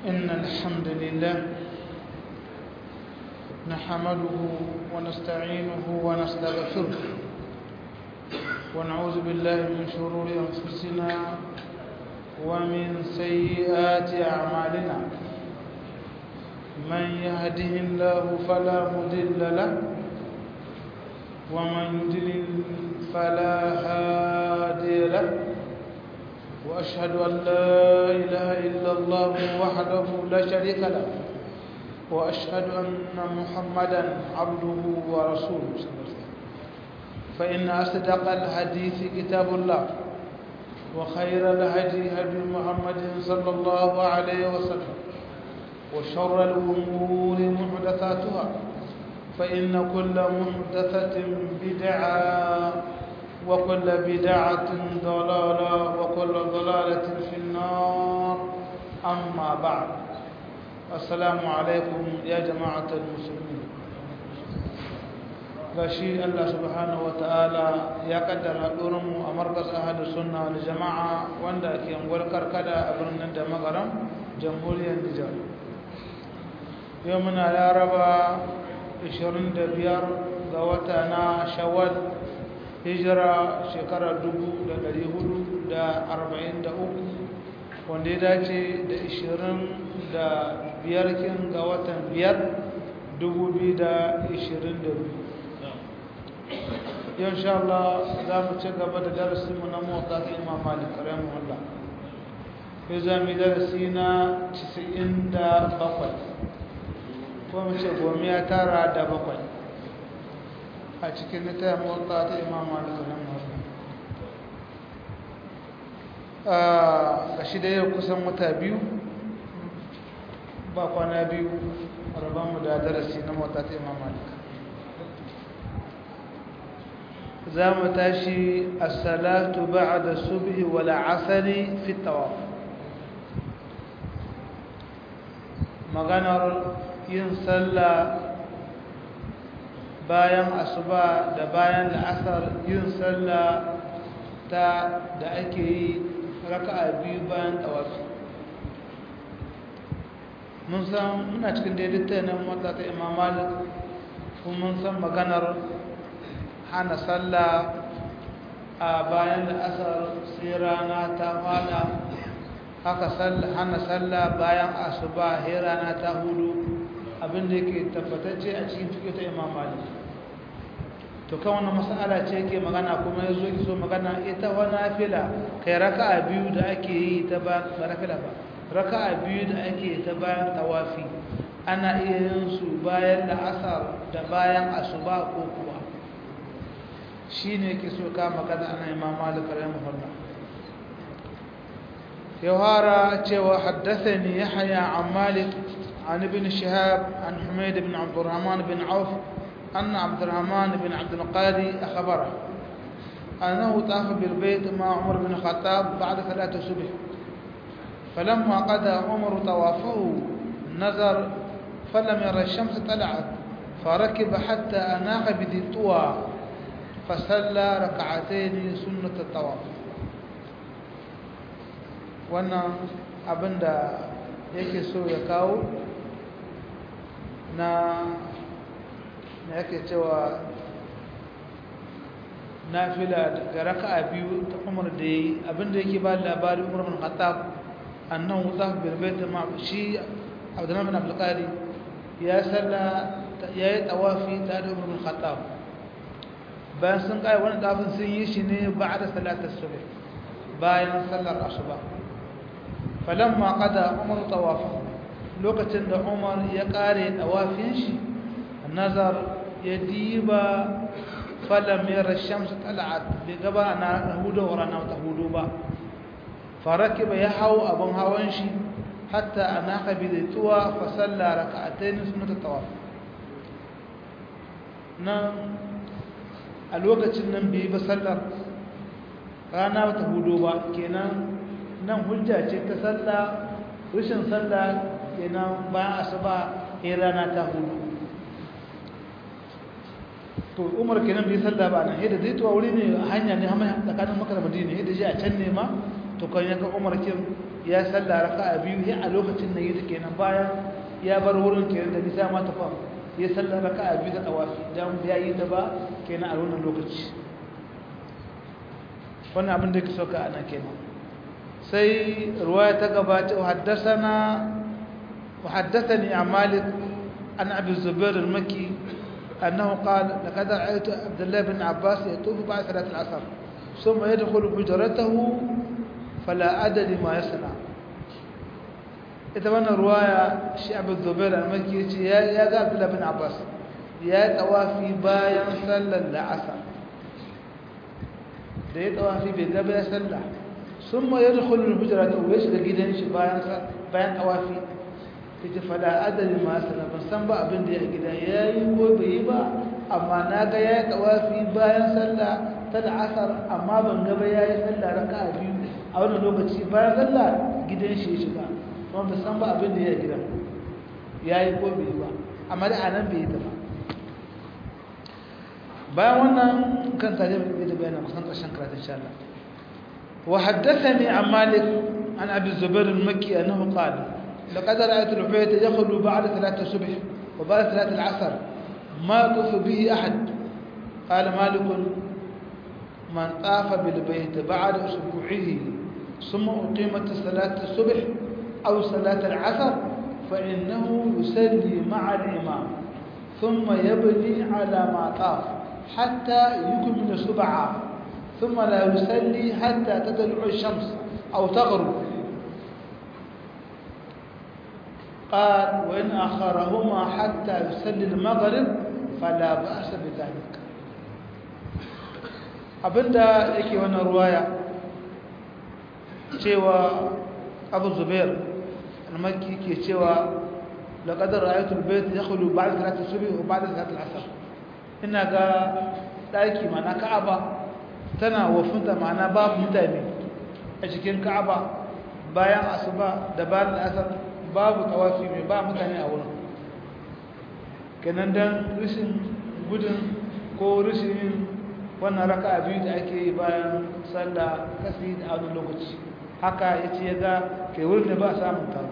إن الحمد لله نحمده ونستعينه ونستغفره ونعوذ بالله من شرور أنفسنا ومن سيئات أعمالنا من يهده الله فلا مضل له ومن يضلل فلا هادي له وأشهد أن لا إله إلا الله وحده لا شريك له وأشهد أن محمدا عبده ورسوله فإن أصدق الحديث كتاب الله وخير الهدي هدي محمد صلى الله عليه وسلم وشر الأمور محدثاتها فإن كل محدثة بدعة وكل بدعة ضلالة وكل ضلالة في النار أما بعد السلام عليكم يا جماعة المسلمين gashi Allah subhanahu wa ta'ala ya kaddara mu a markas ahadu sunna wal jama'a wanda ke angwar karkada a birnin da magaram jamhuriyar Nijar yau muna laraba 25 ga wata na shawwal hijira shekarar 443 wanda ya dace da 25 kin ga watan 5 2022 yau sha Allah za mu ci gaba da darasinmu na motsa ta imam malik karamu Allah yau za mu yi darasi na 97 ko mu ce gomiya tara da bakwai a cikin littafin motsa ta imam malik karamu Allah ga shi da yau kusan wata biyu ba kwana biyu rabanmu da darasi na motsa ta imam malik za mu tashi as-salatu ba'da subhi wal 'asri fi tawaf maganar yin sallah bayan asuba da bayan la'asar yin sallah ta da ake yi raka'a biyu bayan tawafi mun san muna cikin daidaita na mota ta imam malik kuma mun san maganar hana sallah a bayan la'asar sai rana ta fada haka hana sallah bayan asuba sai rana ta hudu abinda yake tabbatacce a cikin fiye ta imam malik to kan wannan mas'ala ce yake magana kuma ya zo so magana ita wani fila kai raka'a biyu da ake yi ta ba raka'a ba raka'a biyu da ake ta bayan tawafi ana iya yin su bayan la'asar da bayan asuba ko kuwa shi ne ke so ka magana ana imam malik rahimahullah yawara cewa haddathani yahya an malik an ibn shihab an humayd ibn abdurrahman bin auf أن عبد الرحمن بن عبد القادي أخبره أنه طاف بالبيت مع عمر بن الخطاب بعد صلاة الصبح فلما قضى عمر طوافه نظر فلم يرى الشمس طلعت فركب حتى أناق بذي طوى فصلى ركعتين سنة الطواف wannan abin da yake so ya kawo na na yake cewa nafila daga raka'a biyu ta umar da yi abinda yake ba labari umar bin khattab annan wuta bilbait ma shi abdullahi bin abdul qadi ya salla ya yi tawafi tare da umar bin khattab bayan sun kai wani tafin sun yi shi ne ba'da salatar subh bayan sallar asuba falamma qada umar tawafa lokacin da umar ya kare tawafin shi nazar ya diba falam yara shamsu tal'at bai gaba na hudu wa rana ta hudu ba faraki ba ya hau abin hawan shi hatta ana kabi da tuwa fa salla raka'atayn sunnat tawaf nan a lokacin nan bai ba sallar rana ta hudu ba kenan nan hujja ce ta salla rashin salla kenan bayan asuba sai rana ta hudu to umar kenan bai sallah ba nan yadda zai tuwa wuri ne hanya ne hama tsakanin makar madina yadda ji a can ne ma to kan ya ga umar kin ya salla raka'a biyu ya a lokacin da yi kenan bayan ya bar wurin kenan da nisa ma tafa ya salla raka'a biyu da tawafi dan ya yi ta ba kenan a wannan lokaci wannan abin da yake soka ana kenan sai ruwaya ta gabata haddathana وحدثني عن مالك عن ابي الزبير المكي انه قال لقد رايت عبد الله بن عباس يطوف بعد صلاه العصر ثم يدخل حجرته فلا ادري ما يصنع ita wannan ruwaya shi abu zubair al-makki ce ya ga abdullah bin abbas ya tawafi bayan sallar la'asar da ya tawafi bai gaba ya sallah sun ma yadda kullum hujjara ta uwe shiga gidan shi bayan tawafi ta ce fada adalin masu na ban san ba abin da ya gida ya yi ko bai yi ba amma na ga ya yi tawafi bayan sallah ta la'asar amma ban gaba ya yi sallah raka a biyu a wani lokaci bayan sallah gidan shi ya shiga kuma ba san ba abin da ya gida ya yi ko bai yi ba amma da anan bai yi ta ba bayan wannan kan tare da da bayanan kusan ƙarshen karatun insha Allah wa haddathani an Malik an Abi Zubair al-Makki annahu qala laqad ra'aytu al-bayt yakhlu ba'da salat as-subh wa ba'da salat al-'asr ma tufu bihi ahad qala Malik man tafa bil bayt ba'da usbu'ihi ثم أقيمت صلاة الصبح أو صلاة العصر فإنه يصلي مع الإمام ثم يبني على ما طاف حتى يكمل سبعة ثم لا يصلي حتى تطلع الشمس أو تغرب قال وإن أخرهما حتى يصلي المغرب فلا بأس بذلك abinda yake wannan ruwaya cewa abu zubair almaki ke cewa laqad ra'aytu al-bayt yakhlu ba'da salati subh wa ba'da salati al-'asr ina ga ɗaki mana ka'aba tana wafinta mana babu mutane a cikin ka'aba bayan asuba da bayan asar babu tawafi mai ba mutane a wurin kenan don rishin gudun ko rishin wannan raka biyu da ake yi bayan sallah kasi da wani lokaci haka ya ce ya ga kai wurin da ba samun taro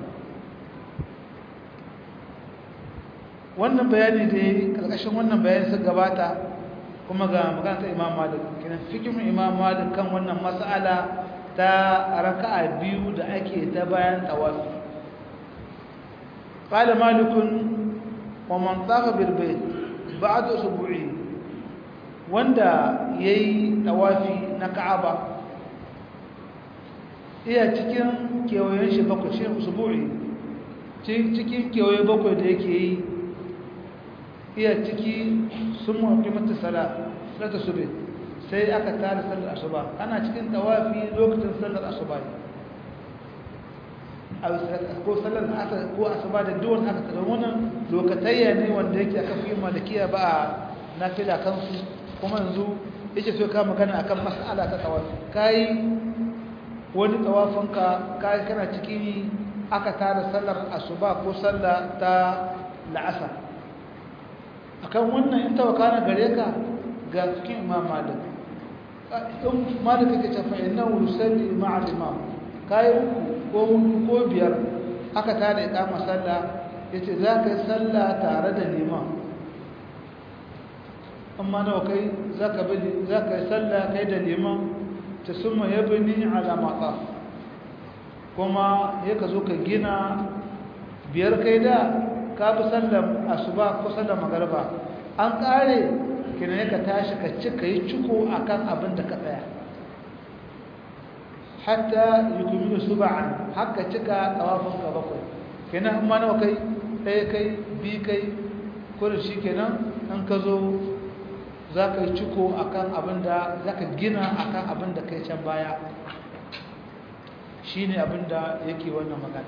wannan bayani da ya karkashin wannan bayani sun gabata kuma ga magana ta imam malik kenan fikin imam malik kan wannan mas'ala ta raka'a biyu da ake ta bayan tawafi qala malikun wa man tafa bil bayt ba'da usbu'i wanda yayi tawafi na ka'aba iya cikin kewayen shi bakwai shi usbu'i cikin kewaye bakwai da yake yi iya ciki sun mafi mata sala salata sube sai aka tara sallar asuba ana cikin tawafi lokacin sallar asuba ko sallar asar ko asuba da duwan aka tara wannan lokatayya ne wanda yake aka fi malakiya ba a nafila kansu kuma yanzu yake so ka magana akan mas'ala ta tawafi kai wani tawafinka kai kana cikin aka tara sallar asuba ko sallar ta la'asar akan wannan in tawakana gare ka ga cikin imam malik in malik yake ce fa innahu yusalli ma'a al-imam kai uku ko hudu ko biyar aka tada iqama sallah yace za ka yi sallah tare da liman amma nawa kai za ka bi za ka yi sallah kai da liman ta summa yabni ala maqaf kuma yaka zo ka gina biyar kai da ka fi sallar asuba ko sallar magarba an kare kina ne ka tashi ka ci ka yi ciko a kan abin da ka tsaya hatta yi kuma suba'an haka cika tsawafin ka bakwai kenan amma nawa kai ɗaya kai bi kai kudu shi kenan an ka zo za ka yi ciko a kan abin da za ka gina a kan abin da kai can baya shi ne abin da yake wannan magana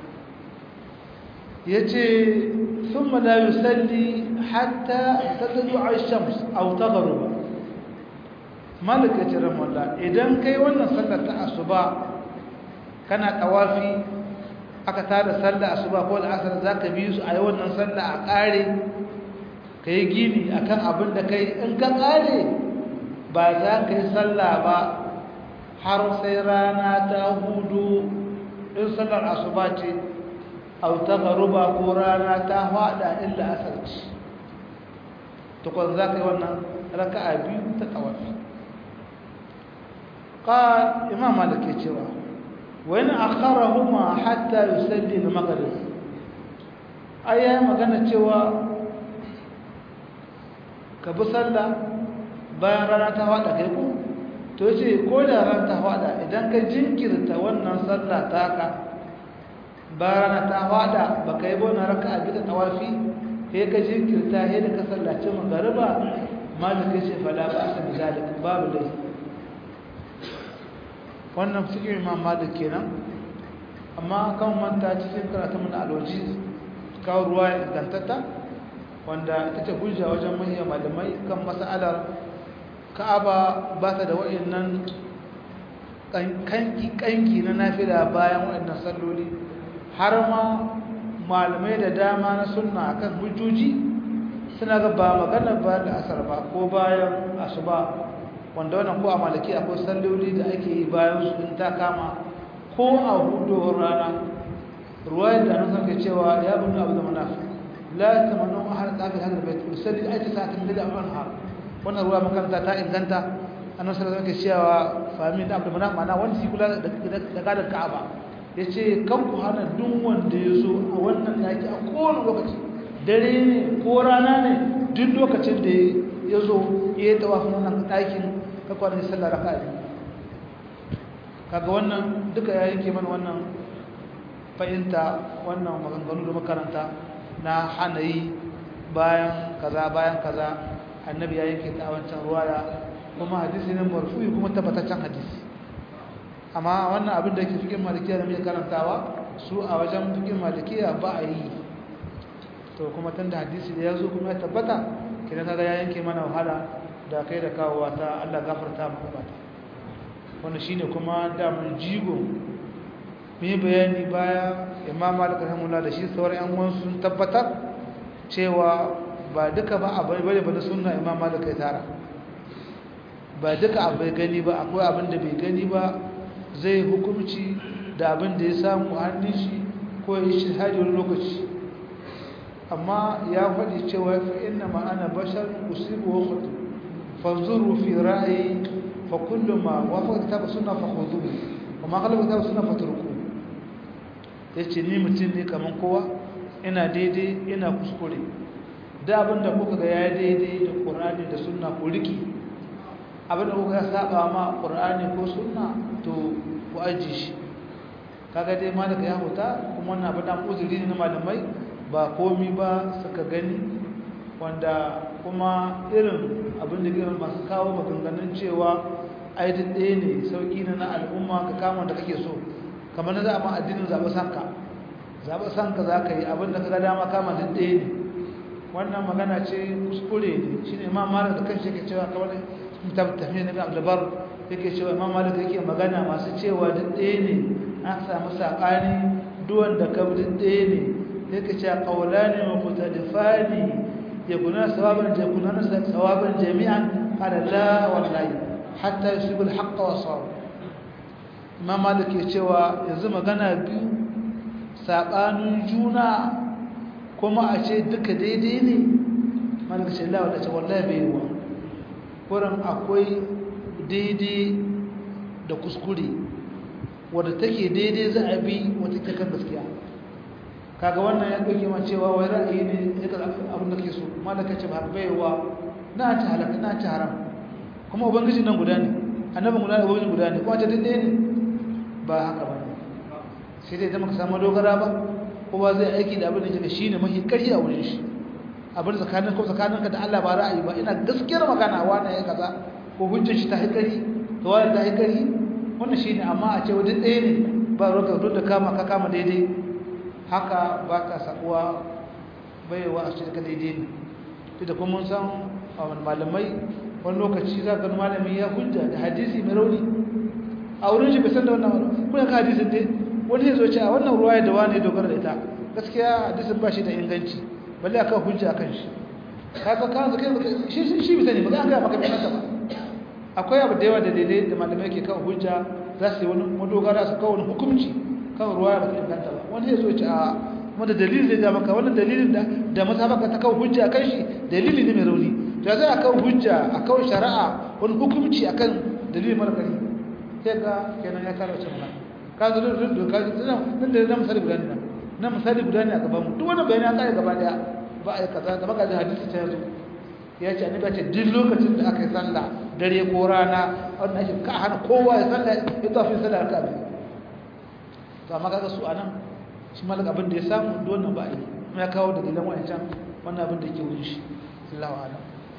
yace thumma la yusalli hatta tadlu ash-shams aw taghrub malaka tiran walla idan kai wannan sallar ta asuba kana tawafi aka tada sallar asuba ko al-asr zaka bi su a wannan sallah a kare kai gini akan abin da kai in ka kare ba za ka yi sallah ba har sai rana ta hudu in sallar asuba ce au ta garuba ko rana ta hada illa asarci tukwan za ka yi wannan raka'a biyu ta tawafi قال إمام مالك يتشوى وإن أخرهما حتى يسلي المغرب أي مغانا تشوى كبسلا bayan rana ta fada kai ko to yace ko da rana ta fada idan ka jinkirta wannan sallah taka bayan rana ta fada baka yi bona raka'a bi da tawafi sai ka jinkirta sai da ka sallaci magariba malik yace fala ba sa bizalik babu dai wannan cikin imam malik kenan amma kan manta cikin karatun mun alwaji kawo ruwa ingantatta wanda ita ce hujja wajen manyan malamai kan mas'alar ka'aba ba ta da wa'annan kanki kanki na nafila bayan wa'annan salloli har ma malamai da dama na sunna akan hujjoji suna ga ba magana ba da asar ba ko bayan asuba wanda wannan ko a malaki akwai salloli da ake yi bayan su in ta kama ko a hudowar rana ruwayar da nan ke cewa ya bunu abu da munafi la tamannu ahad qabil hadal bayt usalli ayati sa'atin bida anha wannan ruwa makaranta ta inganta annabi sallallahu alaihi wasallam ke cewa fami da abu da munafi mana wanda shi kula da gadar ka'aba yace kan ku hana duk wanda ya zo a wannan daki a kowane lokaci dare ne ko rana ne duk lokacin da ya zo ya yi tawafin wannan ɗakin kakwanin sallar raka ne kaga wannan duka ya yanke mana wannan fahimta wannan maganganu da makaranta na hana yi bayan kaza bayan kaza annabi ya yanke ta wancan ruwaya kuma hadisi ne marfu'i kuma tabbataccen hadisi amma wannan abin da yake fikin malikiya da muke karantawa su a wajen fikin malikiya ba a yi to kuma tunda hadisi da ya zo kuma ya tabbata kidan kaga ya yanke mana wahala da kai da kawowa ta Allah gafarta maka bata wannan shine kuma da mun jigo mu bayani baya Imam Malik rahimahullah da shi sauran yan uwan sun tabbatar cewa ba duka ba abai bane ba sunna Imam Malik ya tara ba duka abai gani ba akwai abin da bai gani ba zai hukunci da abin da ya samu hannun shi ko ya shi hadi wani lokaci amma ya faɗi cewa fa inna ma ana bashar usibu wa khutu fanzuru fi ra'ayi fa kullu ma wafaqa kitab sunna fa khudhuhu wa ma khalafa kitab sunna fatruku yace ni mutum ne kaman kowa ina daidai ina kuskure da abinda kuka ga yayi daidai da Qur'ani da sunna ku riki abinda kuka saba ma Qur'ani ko sunna to ku aji shi kaga dai malaka ya huta kuma wannan abin da uzuri ne na malamai ba komi ba suka gani wanda kuma irin abin da irin masu kawo maganganun cewa aidin ɗaya ne sauƙi na na al'umma ka kama da kake so kamar na za a ma addinin zaɓe sanka zaɓe sanka za ka yi abin da ka ga dama kama duk ɗaya ne wannan magana ce kuskure ne shi ne imam malik da kan shi ke cewa kamar tafiya na abdulbar yake cewa imam malik yake magana masu cewa duk ɗaya ne an samu saɓani duwan da ka duk ɗaya ne yake cewa qawlani muqtadifani yakuna sawaban yakuna sawaban jami'an qala la wallahi hatta yusibu al-haqq wa sawab imam malik ya cewa yanzu magana biyu sabanin juna kuma a ce duka daidai ne malik ce la wallahi wallahi bai yi wa kuran akwai daidai da kuskure wadda take daidai za a bi wata take kan gaskiya kaga wannan ya dauke ma cewa wai ra'ayi ne ya ga abin da ke so malaka ce ba baiwa na ci halaka na ci haram kuma ubangiji nan guda ne annabin guda ne ubangiji guda ne kuma ta dinde ne ba haka ba sai dai zama ka samu dogara ba kowa zai aiki da abin da yake shine mahi kari a wurin shi abin tsakanin ko tsakaninka da Allah ba ra'ayi ba ina gaskiyar magana wani ya kaza ko hujjar shi ta haikari to wani ta haikari wannan shine amma a ce wajen ɗaya ne ba roka duk da kama ka kama daidai haka ba ka sakuwa baiwa a cikin daidai ne duk da kuma mun san malamai wani lokaci za ka malami ya hujja da hadisi mai rauni a wurin shi bai san da wannan wani kuna ka hadisin dai wani ya zo ce a wannan ruwa da wani dogara da ita gaskiya hadisin ba shi da inganci balle akan hujja akan shi kaga kan zakai shi shi bi sani ba za ka maka bai ba akwai abu da yawa da daidai da malamai ke kawo hujja za su yi wani madogara su kawo wani hukunci kan ruwa da kan kanta ba wani ya zo ce a kuma da dalilin zai ja maka wannan dalilin da da mazhabaka ta kawo hujja kan shi dalili ne mai rauni to sai a kawo hujja a kawo shari'a wani hukunci akan dalilin mara kari sai ga kenan ya kare wacce magana ka zo da doka nan da na misali guda ne na misali guda ne a gaban mu duk wani bayani ya kare gaba daya ba a yi kaza da magajin hadisi ta yazo ya ce annabi ce duk lokacin da aka yi sallah dare ko rana wannan ake ka hana kowa ya sallah ya tafi sallah ka bi to amma kaga su anan shi malaka abin da ya samu wannan ba yi kuma ya kawo dalilan wancan wannan abin da yake wurin shi Allahu a'lam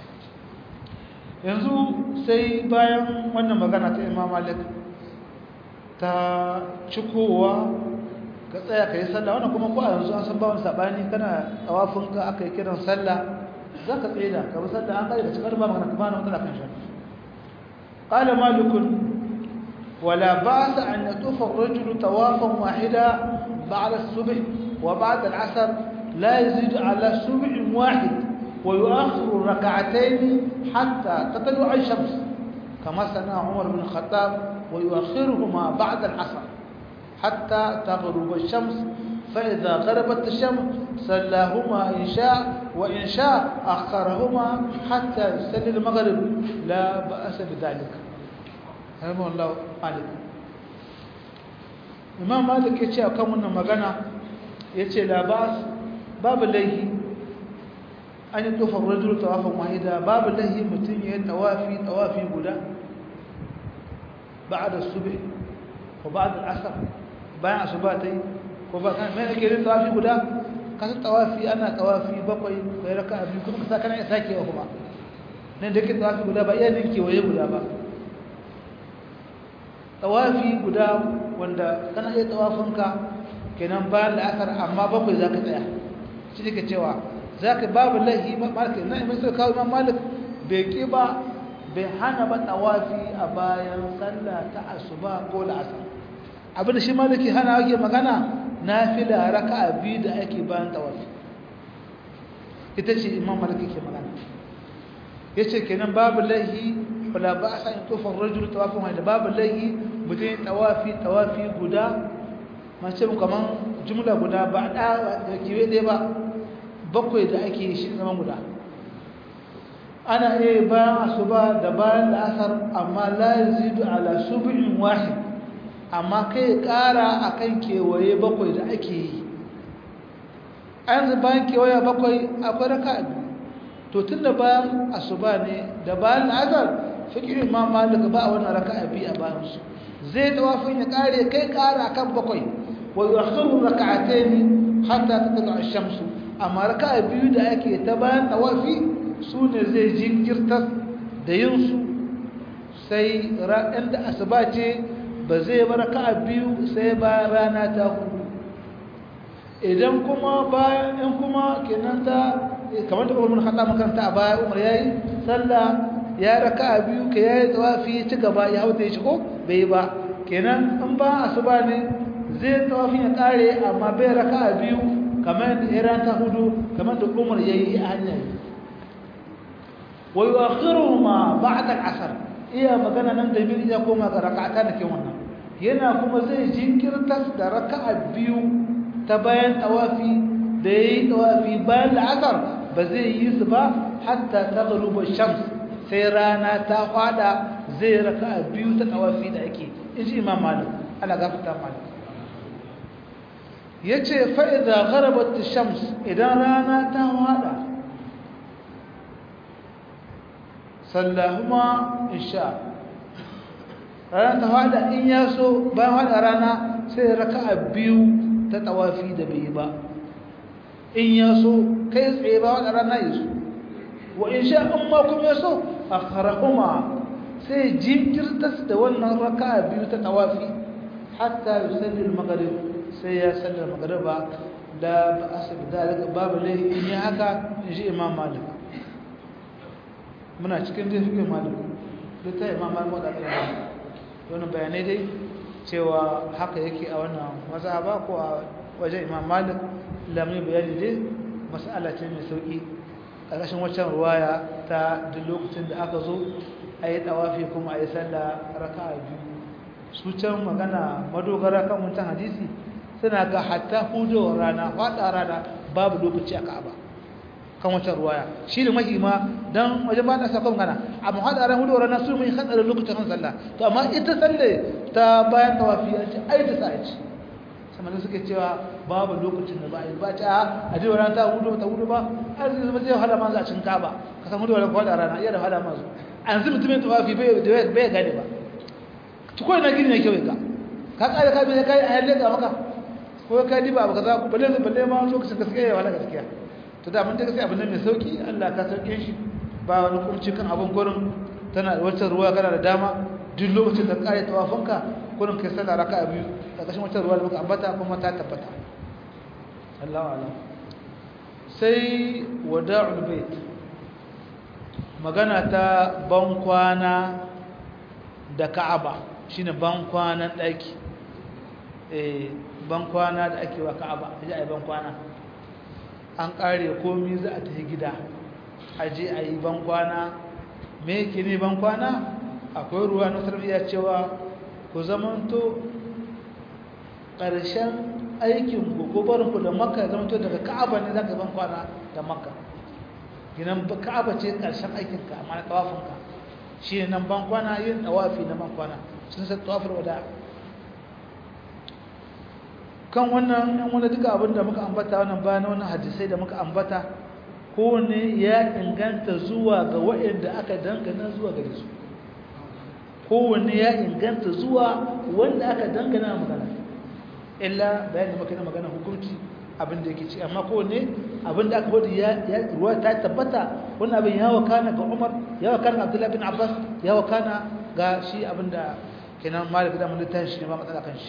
yanzu sai bayan wannan magana ta Imam Malik ta cikowa ka tsaya ka yi sallah wannan kuma ko a yanzu an san ba wani sabani kana tsawafin ka aka yi kiran sallah za ka tsaye da ka bi sallah an kai da cikar ba magana kuma na matsala kan shi qala malikun ولا بأس أن يطوف الرجل طوافا واحدا بعد الصبح وبعد العصر لا يزيد على سبع واحد ويؤخر ركعتين حتى تطلع الشمس كما صنع عمر بن الخطاب ويؤخرهما بعد العصر حتى تغرب الشمس فإذا غربت الشمس صلاهما إن شاء وإن شاء أخرهما حتى يصلي المغرب لا بأس بذلك رحمه الله مالك imam malik ya ce a kan wannan magana ya ce labas babu laihi an yi tofar rajul tawafin wahida babu laihi mutum ya yi tawafi tawafi guda ba da sube ko ba da asar bayan asuba ta yi ko ba kan mai ake yin tawafi guda kasan tawafi ana tawafi bakwai kai raka abin kuma kasa kana ya sakewa kuma nan da ke tawafi guda ba iya ninke waye guda ba tawafi guda wanda kana iya tawafinka kenan bayan la'asar amma bakwai za ka tsaya shi ne ka cewa za ka babu lahi malaka na imai sai kawo imam malik bai ƙi ba bai hana ba tawafi a bayan sallah ta asuba ko la'asar abinda shi maliki hana ake magana na fi da raka a biyu da ake bayan tawafi ita ce imam malik ke magana ya ce kenan babu lahi wala ba a sa'in tofar rajul tawafin wanda babu laihi mutum tawafi tawafi guda mace kaman jumla guda ba da kiwe ɗaya ba bakwai da ake shi zaman guda ana iya bayan asuba da bayan la'asar amma la yazidu ala sub'in wahid amma kai ƙara akan kewaye bakwai da ake yi an bayan kewaye bakwai akwai raka'a to tun da bayan asuba ne da bayan la'asar fikirin ma malik ba a wannan raka'a biyu a bayan su zai tawafin ya kare kai kara akan bakwai wa yuakhiru rak'atayn hatta tatlu ash-shamsu amma raka'a biyu da ake ta bayan tawafi su ne zai jinkirta da yin su sai ran da asuba ce ba zai bar raka'a biyu sai bayan rana ta hudu idan kuma bayan in kuma kenan ta kamar da Umar bin Khattab makaranta a baya Umar yayi sallah ya raka biyu ka yayi tawafi ci gaba ya hauta shi ko bai ba kenan in ba asuba ne zai tawafin ya kare amma bai raka biyu kamar da iran ta hudu kamar da Umar yayi a hanya wa yuakhiruhuma ba'da al-asr iya magana nan da bin ya koma ga rak'ata da ke wannan yana kuma zai jinkirta da raka'a biyu ta bayan tawafi da yayi tawafi bayan al-asr ba zai yi su ba hatta taghruba shams sai rana ta fada zai raka biyu ta tawafi da ake inji imam malik ana gafata malik yace fa idza gharabat ash-shams idan rana ta fada sallahuma insha rana ta fada in yaso bayan fada rana sai raka biyu ta tawafi da bai ba in yaso kai tsaye ba fada rana yaso wa in sha amma kuma yaso akharahuma sai jinkirtas da wannan raka'a biyu ta tawafi hatta yusalli al-maghrib sai ya salli al-maghriba da ba'asab dalika babu lai in yi haka in ji imam malik muna cikin dai fiqh malik duk ta imam malik da kana wannan bayanai dai cewa haka yake a wannan mazhaba ko a wajen imam malik lamun bayani dai mas'ala ce mai sauki ƙarƙashin waccan ruwaya ta duk lokacin da aka zo a yi tawafi kuma a yi sallah raka'a biyu su can magana madogara kan wancan hadisi suna ga hatta hudowar rana faɗa rana babu lokaci a ka'aba kan wancan ruwaya shi ne mahima don wajen ba na sakon gana amma haɗa ran hudowar rana su mai hatsarin lokacin kan sallah to amma ita salle ta bayan tawafi an ce ai da sa'a ce sama da suke cewa babu lokacin da ba a yi ba ta a jiwa rana ta hudu ta hudu ba har zai zama zai wahala ma za a cin kaba ka san hudowar faɗa rana iya da wahala ma su an zai mutumin tawafi bai gane ba tukoi na gini ne kyau ka ka kare ka bai kai a yalle ga maka ko ka diba abu kaza ku balle balle ma lokacin gaskiya ya wala gaskiya to da mun da gaskiya abin nan mai sauki Allah ka sauke shi ba wani kumci kan abin gurin tana da wata ruwa kana da dama duk lokacin da kare tawafinka gurin kai sallah raka'a biyu da kashin wata ruwa da muka ambata kuma ta tabbata Allahu a'lam sai wada'ul bait magana ta ban kwana da Ka'aba shine ban kwanan daki eh ban kwana da ake wa Ka'aba aje ai ban kwana an kare komai za a tafi gida aje ayi ban kwana me yake ne ban kwana akwai ruwa na tarbiyya cewa ku zamanto ƙarshen aikin ku ko barin ku da Makka zamanto daga Ka'aba ne zaka ban kwana da Makka ginan Ka'aba ce ƙarshen aikin ka amma na tawafin ka shi ne nan ban kwana yin tawafi na ban kwana sun san tawafin wada kan wannan yan wani duka abin da muka ambata wannan bayan wannan hadisai da muka ambata kowane ya inganta zuwa ga waɗanda aka dangana zuwa gare su kowane ya inganta zuwa wanda aka dangana magana illa bayan da muka yi magana hukunci abin da yake ci amma kowane abin da aka wadi ya ruwa ta tabbata wannan abin ya wakana ga umar ya wakana abdullahi bin abbas ya wakana ga shi abin da kenan malik da mun littafin shi ne ba matsala kan shi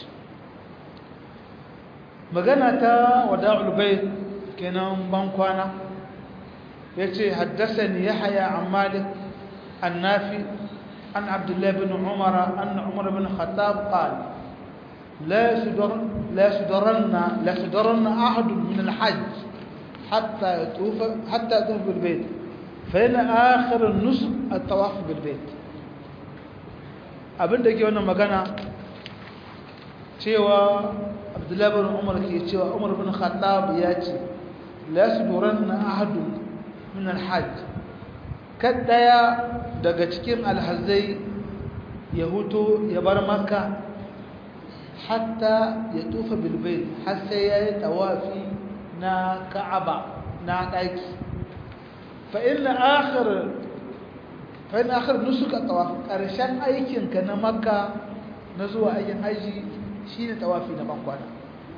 magana ta wada'ul bayt kenan ban kwana yace haddathani yahya an malik an-nafi an abdullah bin umar anna umar bin khattab qala لا يصدر لا يصدرن لا يصدرن احد من الحج حتى يطوف حتى يطوف بالبيت فإن آخر النسك الطواف بالبيت abin da ke wannan magana cewa abdullahi bin umar ke cewa umar bin khattab ya ce la yasduranna ahadun min alhajj kadaya daga cikin alhazai ya huto ya bar makka hatta ya tufa bilbayt har sai ya yi tawafi na ka'aba na daki fa inna akhir fa inna akhir nusuka tawaf karshen aikin ka na makka na zuwa aikin haji shine tawafi na bankwana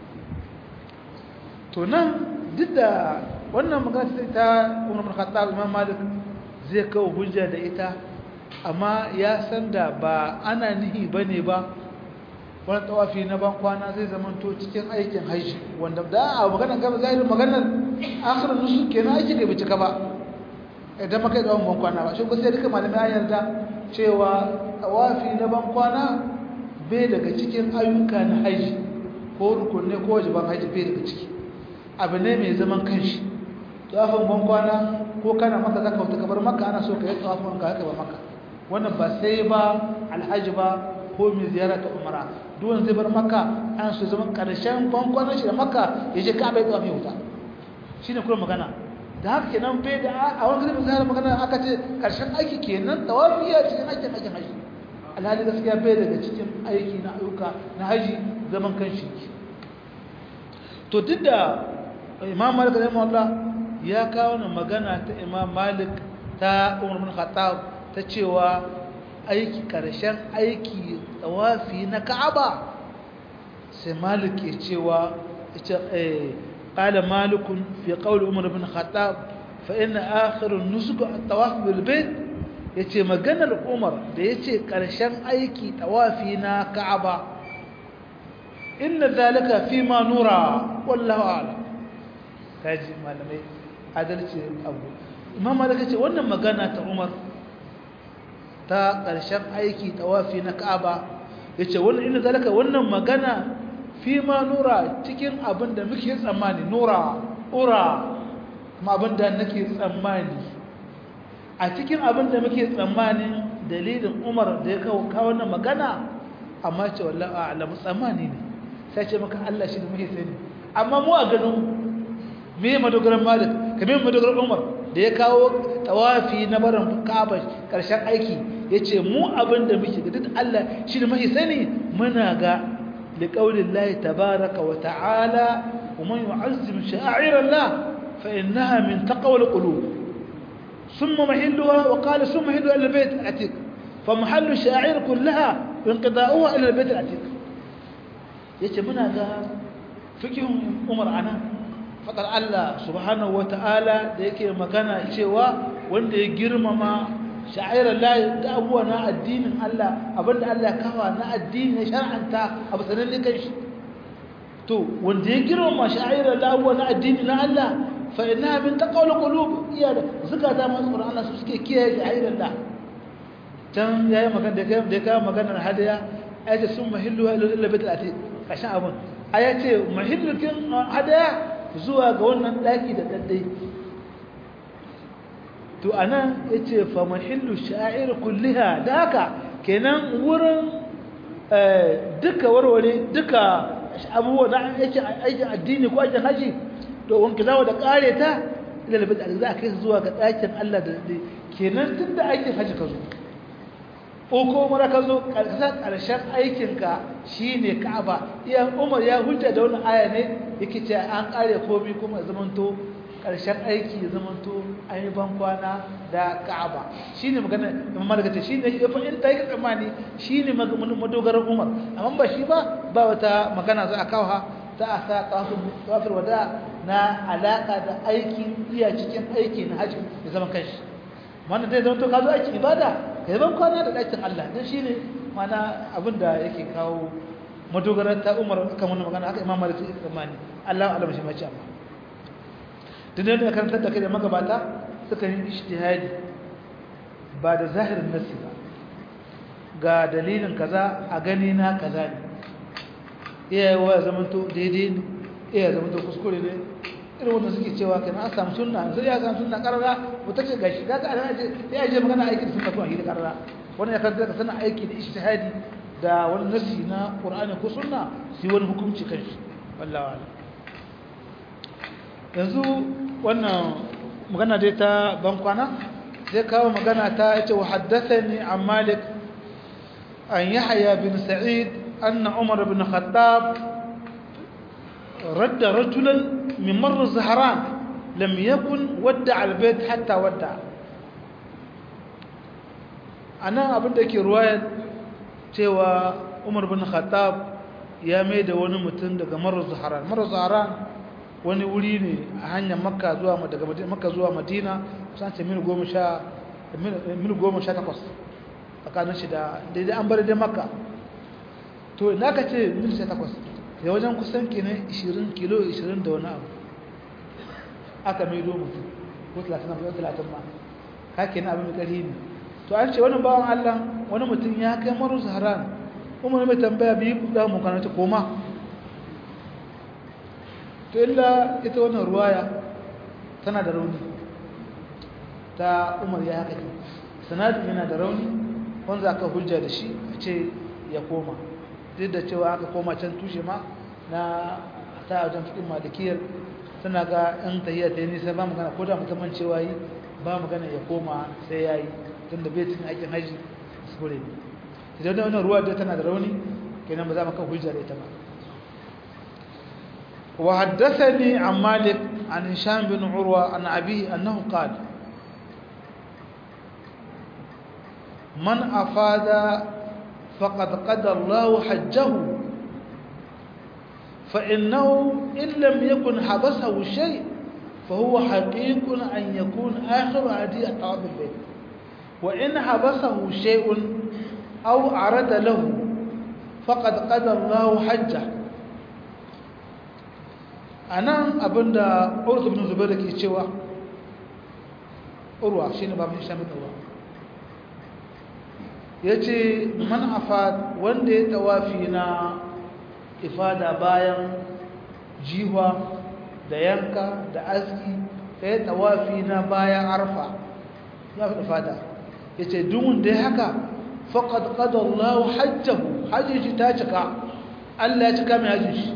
to nan duk da wannan magana ta Umar bin Khattab Imam Malik zai kawo hujja da ita amma ya san da ba ana nihi bane ba wani tawafi na ban kwana zai zamanto cikin aikin haji wanda da a magana gaba zahirin maganar akhirin nusu kenan aiki da bincika ba idan maka da ban kwana ba shi ko sai duka malamai an yarda cewa tawafi na ban kwana bai daga cikin ayyuka na haji ko rukunne ko wajiban haji bai daga ciki abu ne mai zaman kanshi tawafin ban kwana ko kana maka zaka wuta kabar maka ana so ka yi tawafin ka haka ba maka wannan ba sai ba alhaji ba ko mai ziyara ta umara duwan zai bar maka an su zama karshen bankwanan shi da maka ya je ka'aba ya tsawa mai wuta shi ne kuma magana da haka kenan bai da a wani kalmar zahara magana aka ce karshen aiki kenan tawafi ya cikin aikin aikin haji alhali gaskiya bai daga cikin aiki na ayyuka na haji zaman kan shi to duk da imam malik rahimahullah ya kawo na magana ta imam malik ta umar bin khattab ta cewa aiki ƙarshen aiki tsawafi na ka'aba sai malik ya cewa ƙala malikun fi ƙauli umar bin khattab fa ina akhirin nusuku a tsawafi bilbait ya ce maganar umar da ya ce ƙarshen aiki tsawafi na ka'aba inna zalika fi ma nura wallahu ala kaji malamai adalci abu imam malik ya ce wannan magana ta umar ta ƙarshen aiki tawafi na Ka'aba yace wannan inda zalika wannan magana fi ma nura cikin abin da muke tsammani nura ura kuma abin da nake tsammani a cikin abin da muke tsammani dalilin umar da ya kawo wannan magana amma ce wallahi a'lamu tsammani ne sai ce maka Allah shi da muke sani amma mu a ganin me madogaran malik kamar madogaran umar da ya kawo tawafi na barin Ka'aba karshen aiki yace mu abin da muke ga duk Allah shi da muke sani muna ga liqaulillahi tabaaraka wa ta'ala wa man yu'azzim sha'airallah fa innaha min taqwal qulub ثم محلها وقال ثم محلها إلى البيت العتيق فمحل الشاعر كلها انقضاؤها إلى البيت العتيق yace muna ga fikihun Umar ana fadar Allah subhanahu wataala da yake magana cewa wanda ya girmama sha'irar lahi da abuwa na addinin Allah abinda Allah kawa na addini na shar'anta abu sanan kan shi to wanda ya girmama sha'irar lahi abuwa na addini na Allah fa inna min taqawul qulub iya da zakata masu Qur'ani su suke kiyaye sha'irar lahi can yayi magana da kai da kai maganar hadaya ayace sun mahillu ila bait al-atiq kashin abun ayace mahillukin hadaya zuwa ga wannan daki da daddai to anan yace fa mahillu sha'ir kulliha da haka kenan wurin duka warware duka abubuwa da yake aikin addini ko aikin haji to wanki zawo da kare ta ila bait al-atiq za kai zuwa ga dakin Allah da daddai kenan tunda aikin haji ka zo ko mara ka zo ƙarshen aikinka shi ne ka'aba iya umar ya hujja da wani aya ne yake ce an ƙare komi kuma zamanto ƙarshen aiki zamanto an yi bankwana da ka'aba shi ne magana da mamma daga ce shi ne ya fa'in ta yi tsammani shi ne madogaran umar amma ba shi ba ba wata magana za a kawo ha za a sa kafin wada na alaƙa da aikin iya cikin aiki na hajji da zaman kanshi wannan zai zama to ka zo aiki ibada ka yi kwana da ɗakin Allah don shi ne mana abin da yake kawo madogarar ta umar kan wani magana haka imam malik ya tsammani Allah alam shi mace amma tun da karantar da kai da magabata suka yi ijtihadi ba da zahirin nasi ba ga dalilin kaza a gani na kaza ne iya yawa ya zamanto daidai ne iya zamanto kuskure ne irin wanda suke cewa kenan an samu sunna sai ya samu sunna karara ko take gashi kaga ana je ya je magana aiki da sunna ko aiki da karara wannan ya kanta sanin aiki da ijtihadi da wani nasi na qur'ani ko sunna shi wani hukunci kanshi wallahi wala yanzu wannan magana dai ta bankwana zai kawo magana ta yace wa haddathani an malik an yahya bin sa'id anna umar bin khattab رد رجلا من مر الزهران لم يكن ودع البيت حتى ودع أنا abin da ke ruwayar cewa Umar bin Khattab ya mai da wani mutum daga Marar Zaharan Marar Zaharan wani wuri ne a hanyar Makka zuwa daga Makka zuwa Madina kusan ce mil goma sha mil goma sha takwas tsakanin shi da daidai an bar dai Makka to ina ka ce mil sha takwas da wajen kusan kenan 20 kilo 20 da wani abu aka maido mutum ko 30 ko 30 ma ka kenan abin mai ƙarfi ne to an ce wani bawan Allah wani mutum ya kai maru zaharan umar mai tambaya biyu da mu kana ta koma to illa ita wannan ruwaya tana da rauni ta umar ya haka sanadin yana da rauni wanda aka hujja da shi a ce ya koma duk da cewa aka koma can tushe ma na ta wajen fikin malikiyar suna ga yan tahiyya ta yi nisa ba magana ko da musamman cewa yi ba magana ya koma sai ya yi tun da bai cikin aikin haji sure ne idan da wannan ruwa da tana da rauni kenan ba za mu kan hujja da ita ba wa haddathani an malik an hisham bin urwa an abi annahu qala man afada فقد قدر الله حجه فإنه إن لم يكن حبسه شيء فهو حقيق أن يكون آخر هدي أطعام البيت وإن حبسه شيء أو عرض له فقد قدر الله حجه أنا أبدا عروة بن زبير كي تشوى عروة شين باب هشام بن عروة ya ce man afad wanda ya tawafi na ifada bayan jiwa da yanka da aski ya tawafi na bayan arfa ya fi ifada yace duk wanda ya haka faqad qada Allahu hajjahu hajji shi ta cika Allah ya cika mai hajji shi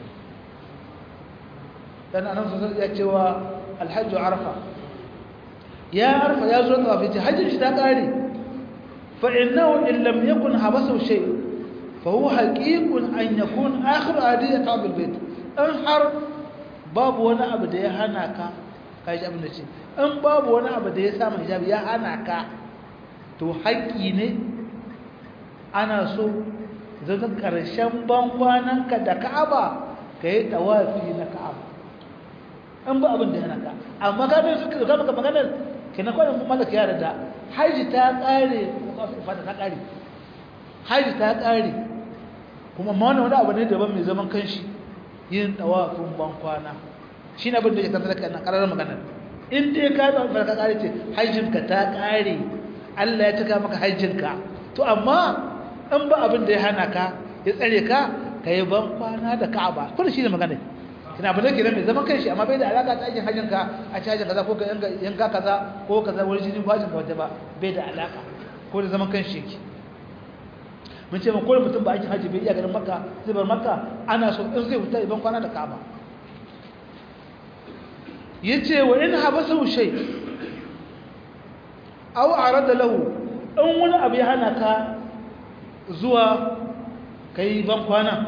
dan annabi sallallahu ya cewa alhajj arafa ya arafa ya zo tawafi ce hajji shi ta kare fa innahu in lam yakun habasu shay fa huwa haqiqun an yakun akhir adiyat bil bait an har babu wani abu da ya hana ka kai abin da ce in babu wani abu da ya samu hijabi ya hana ka to haƙƙi ne ana so zata ƙarshen bankwananka da ka'aba ka yi tawafi na ka'aba in ba abin da yana ka amma ka bai suka zama ka maganar ke na kwanan malaka ya da haji ta ƙare fata ta ƙare haji ta ƙare kuma ma wani abu ne daban mai zaman kanshi yin tawafin bankwana shi ne abin da ya kanta da na ƙarar maganar in dai ka yi ba ka ƙare ce hajjinka ta ƙare Allah ya cika maka hajjinka to amma in ba abin da ya hana ka ya tsare ka ka yi ban kwana da ka'aba kuma shi ne magana kina ba zai mai zaman kanshi amma bai da alaka ta aikin hajjinka a ci hajjin kaza ko ka yanka kaza ko kaza wani jini ko hajjin ka wata ba bai da alaka ko da zaman kanshi yake mun ce ma kowane mutum ba aikin hajji bai iya ganin makka zai bar makka ana so in zai fita ban kwana da ka'aba yace wa in habasa shay aw arada lahu in wani abu ya hana ka zuwa kai ban kwana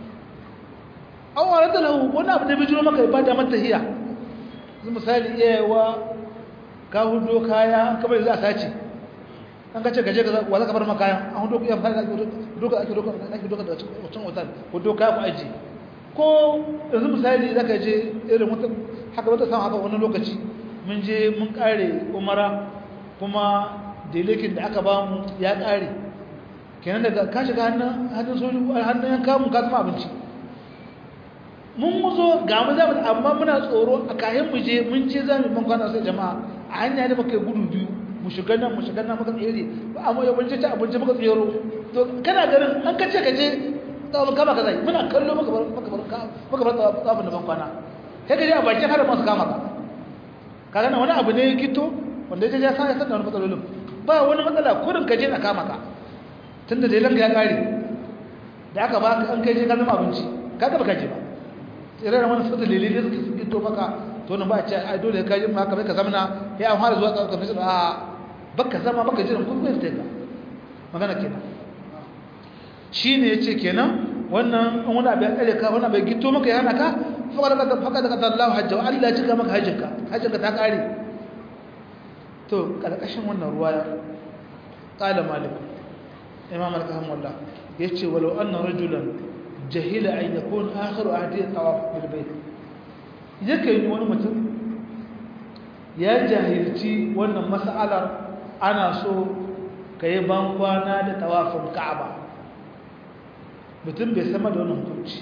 aw arada lahu wani abu da bai jiro maka ibada mata hiya zu misali iyawa ka hudo kaya kamar za a sace an ka ce gaje ka wa za ka bar maka kayan an hudo ya fara doka ake doka ake doka da wancan hotel hudo kaya ku aji ko yanzu misali zaka je irin wata haka wata san haka wani lokaci mun je mun kare umara kuma delekin da aka bamu ya kare kenan daga ka shiga hannun hannun soju hannun yan kamun ka zama abinci mun muzo ga mu zamu amma muna tsoro a kayan mu je mun ce zamu ban kwana sai jama'a a hanya da muka gudu biyu mu shiga nan mu shiga nan muka tsere amma ya bunce ta abinci muka tsero to kana ganin an kace kaje tsawon kama ka zai muna kallo muka bar muka bar muka bar tsawon da ban kwana sai kaje a bakin har masu kama ka kaga nan wani abu ne gito wanda ya ya sa ya san da wani matsalolin ba wani matsala kurin ka je na kama ka tunda dai lanka ya kare da aka ba an kai je ka zama abinci kaga baka je ba tsere da wani sata lele da suke gito maka to nan ba a ce ai dole ka je maka bai ka zamana ya an fara zuwa tsawon kafin a baka zama baka jiran kun kai ta magana kenan shine yace kenan wannan an wani abin kare ka wani abin gito maka ya hana ka faka daga faka daga Allah hajja wa Allah ya cika maka hajjinka hajjinka ta kare to karkashin wannan ruwaya qala malik imam al-kahmullah yace walau anna rajulan jahila an yakun akhiru ahdi tawaf bil bayt yake yi wani mutum ya jahilci wannan mas'alar ana so kai ban kwana da tawafin ka'aba mutum bai sama da wannan hukunci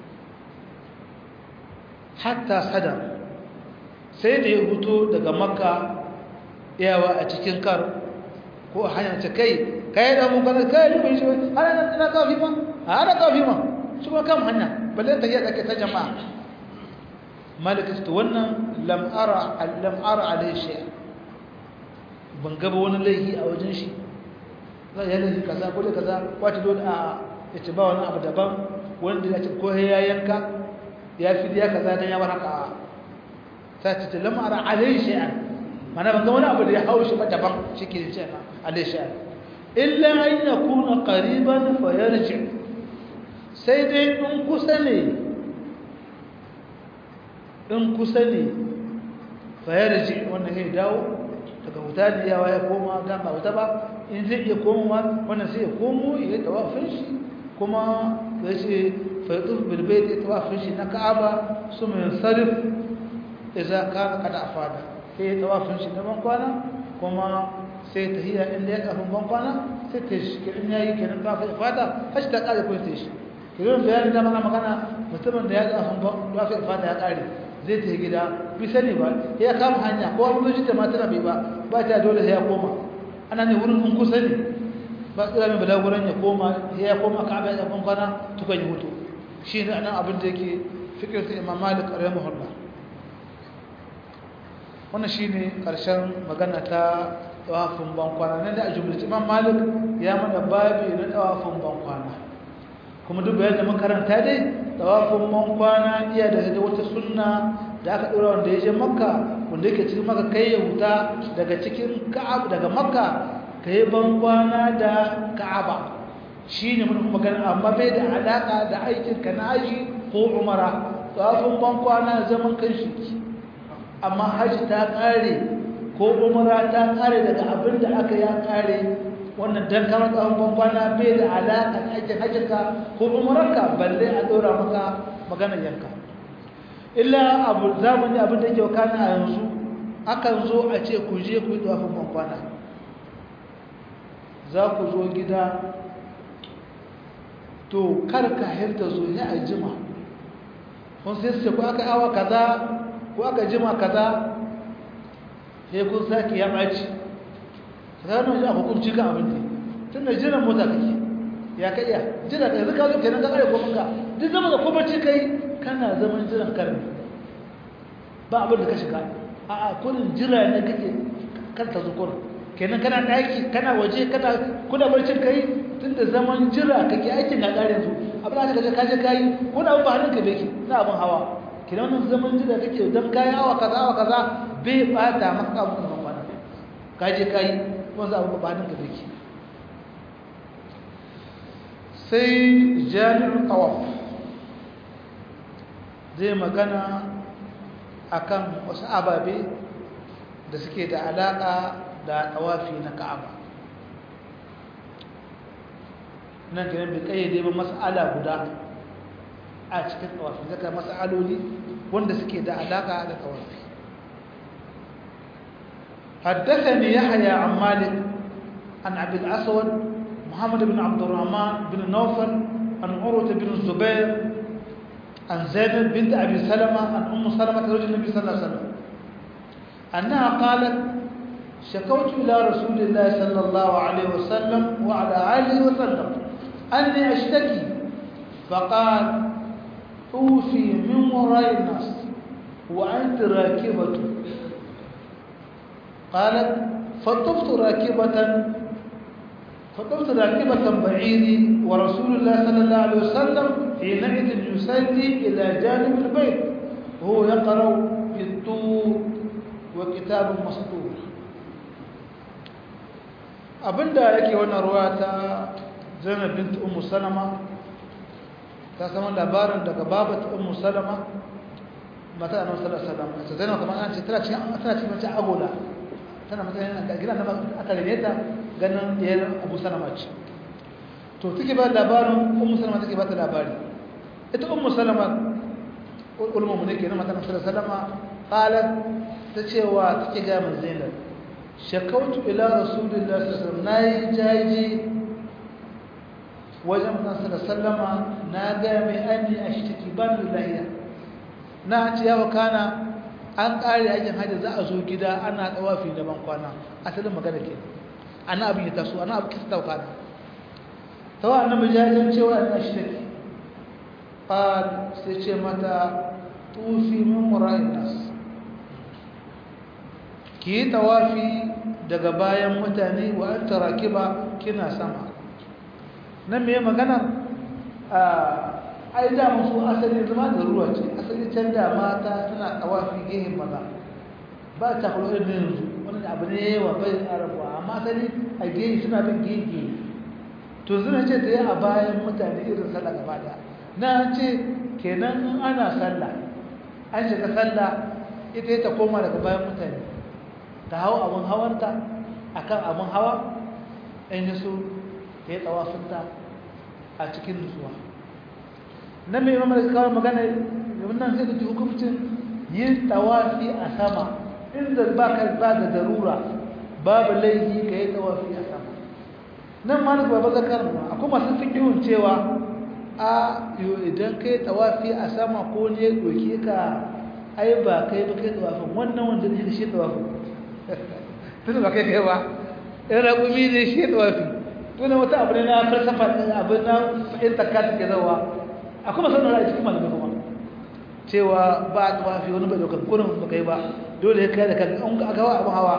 hatta sada sai da ya huto daga makka yawa a cikin kar ko a hanyar ta kai kai da mun kana kai ne shi ana na kafi ma ana kafi ma shi kuma kan hanya balle ta yi take ta jama'a malaka to wannan lam ara lam ara alai shay ban gaba wani laifi a wajen shi zai yi laifi kaza ko da kaza wato dole a yace ba wani abu daban wanda ya ce ko ya yanka ya fi ya kaza dan ya bar haka sai ta lam ara alai shay mana ban ga wani abu da ya haushi ba daban shike ce alai shay illa an yakuna qariban fa yarji sai dai in kusa ne in kusa ne fa yarji wannan sai dawo daga wuta ne yawa ya koma ga ba wuta ba in zai iya komowa wannan sai ya komo ya tawafin shi kuma ya ce fa yatuf bil bayt ya tawafin shi na ka'aba suma yansarif idza kana qad afada sai ya tawafin shi na ban kwana kuma sai ta hiya inda ya kafin ban kwana sai ta shi kirin yayi kenan ta fa fata hashi ta kare ko sai shi kirin bayani da mana magana mutumin da ya kafin ban fa fata ya kare zai ta gida bi sani ba ya kama hanya ko an zo da mata bai ba ba ta dole sai ya koma ana ne wurin in kusa ne ba tsira mai balaguran ya koma ya koma ka abin da ban kwana tukan yi hutu shi ne anan abin da yake fikir sai imam malik rahimahullah wannan shine karshen magana ta tawafin bankwana nan da a jumlace imam malik ya mana babi na tawafin bankwana kuma duk bayan da makaranta dai tawafin bankwana iya daga wata sunna da aka ɗora wanda ya je makka wanda yake cikin maka kai ya huta daga cikin ka'ab daga makka ka yi bankwana da ka'aba shi ne mun magana amma bai da alaƙa da aikin ka na aji ko umara tawafin bankwana zaman kan shi amma hajji ta ƙare ko umara ta ƙare daga abin da aka ya ƙare wannan dan kamar tsawon bankwana bai da alaƙa da aikin hajjinka ko umararka balle a ɗora maka maganar yanka illa abu zamani abin da yake wakana a yanzu akan zo a ce ku je ku yi tsawafin bankwana za ku zo gida to kar ka hirta zo ya a jima kun sai su ko aka awa kaza ko aka jima kaza sai kun sake ya ɓaci ranar yi a hukunci kan abinci tun da jiran mota kake ya kai ya jira ka yanzu ka zo kenan ka kare ko ka duk zama da kobarci kai kana zaman jiran karni ba abin da ka shiga a a kurin jira ne kake kar ta zukur kenan kana daki kana waje kana kuna barcin kai tun da zaman jira kake aikin na kare yanzu abin da kaje kaje kai wani abu ba hannun ka beki na abin hawa kenan wannan zaman jira kake dan kai awa kaza awa kaza bai bata maka abin da kwana kaje kai wanzu abu ba hannun ka beki sai jami'ar tawaf zai magana akan wasu ababe da suke da alaka da tawafi na ka'aba nan kenan bai kayyade ba mas'ala guda a cikin tawafi zaka mas'aloli wanda suke da alaka da tawafi حدثني يحيى عن مالك عن عبد الأسود محمد بن عبد الرحمن بن نوفل عن عروة بن الزبير عن زينب بنت أبي سلمة عن أم سلمة زوج النبي صلى الله عليه وسلم أنها قالت شكوت إلى رسول الله صلى الله عليه وسلم وعلى آله وسلم أني أشتكي فقال أوفي من وراء الناس وأنت راكبة قالت فطفت راكبة فطفت راكبة بعيري ورسول الله صلى الله عليه وسلم حينئذ يصلي إلى جانب البيت وهو يقرأ في الطور وكتاب مسطور abinda yake wannan ruwa ta zainab bint ummu salama ta samu labarin daga babat ummu salama mata annabi sallallahu alaihi wasallam ta zainab kamar an ce tana cikin tana cikin mace agola tana matsayin da gidan nan aka rene ta ganin diyar abu salama ce to take ba labarin ummu salama take ba ta labari ita ummu salama ulama mu ne kenan mata annabi sallallahu alaihi wasallam qalat ta cewa take ga mun zainab shakautu ila rasulillah sallallahu alaihi wasallam nayi jaji wajen manzon sallallahu na ga mai anni ashtaki ban lillahi na ce yawa kana an kare aikin hajji za a zo gida ana tsawafi da ban kwana asalin magana ke ana abin ya taso ana abin kisa tauka tawa annabi jajin cewa an ashtaki qal sai ce mata tufi min mura'in nas ki yi tawafi daga bayan mutane wa an taraki ba kina sama nan mai magana a ai da musu asali zama da ruwa ce asali can da mata suna tawafi gehen maza ba ta kulo irin yanzu wani abu ne wa bai arabuwa amma asali a gehe suna bin gehe to zuna ce ta yi a bayan mutane irin sallah gaba daya na ce kenan ana sallah an shiga sallah ita ta koma daga bayan mutane ta hau abin hawanta a kan abin hawa in yi so ta yi tsawafinta a cikin nutsuwa na mai mamar kawai magana nan zai da hukumcin yin tsawafi a sama inda ba ka ba da darura babu laifi ka yi tsawafi a sama nan ma na baba zakar ma akwai masu fikihun cewa a idan ka yi tsawafi a sama ko ne doke ka ai ba kai ba kai tsawafin wannan wanda ne shi tsawafin tun ba kai kai ba in raƙumi ne shi ya tsawafi tuna wata abu ne na falsafa abin na fahimtar katin ke zauwa a kuma sanar da cikin malamai kuma cewa ba a tsawafi wani bai daukar kurin ba kai ba dole ya kai da kan an ga gawa abin hawa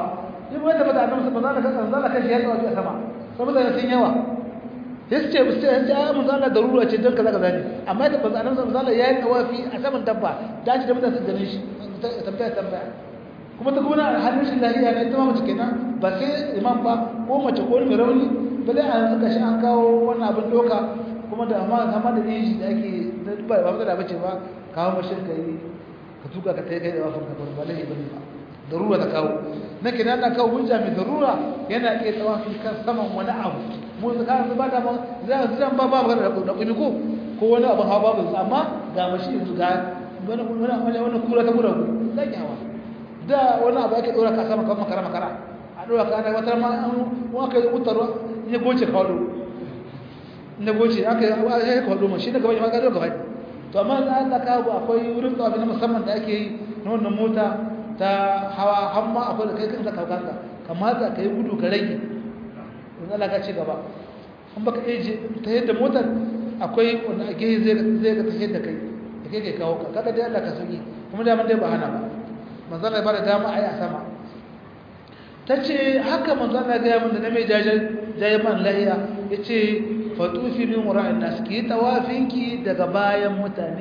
in wata bata annabi ba za ka san za ka shi ya tawafi a sama saboda sun yawa yace sai ya mun zalla darura ce dan kaza kaza ne amma da bazan annabi zalla yayi tawafi a saman dabba da ji da mutane su ganin shi tambaya tambaya kuma ta kuma hannun shi lahiya ne ta mace kenan ba sai imam ba ko mace ko mai rauni bale a yanzu kashi an kawo wannan abin doka kuma da amma amma da yin da ake ba ba da bace ba kawo mashin kai ka tuka ka tai kai da wafin ka ba lahi bane ba darura ta kawo na kenan na kawo hujja mai darura yana iya tawafi kan saman wani abu mu da kan ba da za su zan ba ba da da kuma ko ko wani abu hawa ba amma ga mashi yanzu ga wani wani wani kura ta kura ku zaki hawa da wani abu ake dora ka sama kan makara makara a dora ka ana wata ma an aka yi utarwa ya goce kawo na goce aka yi kawo ma shi da gaba ma ka gaba to amma da Allah ka abu akwai wurin tawafi na musamman da ake yi na wannan mota ta hawa hamma akwai da kai kanka kaukanka kamata ka yi gudu ka rage in Allah ka ci gaba an baka eje ta yadda motar akwai wanda a gehe zai zai ga ta yadda kai da kai kai kawo ka kaga dai Allah ka sauki kuma da man dai ba hana ba manzon Allah ba da dama ayi a sama tace haka manzon Allah ga mun da na mai jajen jayen man lahiya yace fatufi min wara'in nas ki tawafinki daga bayan mutane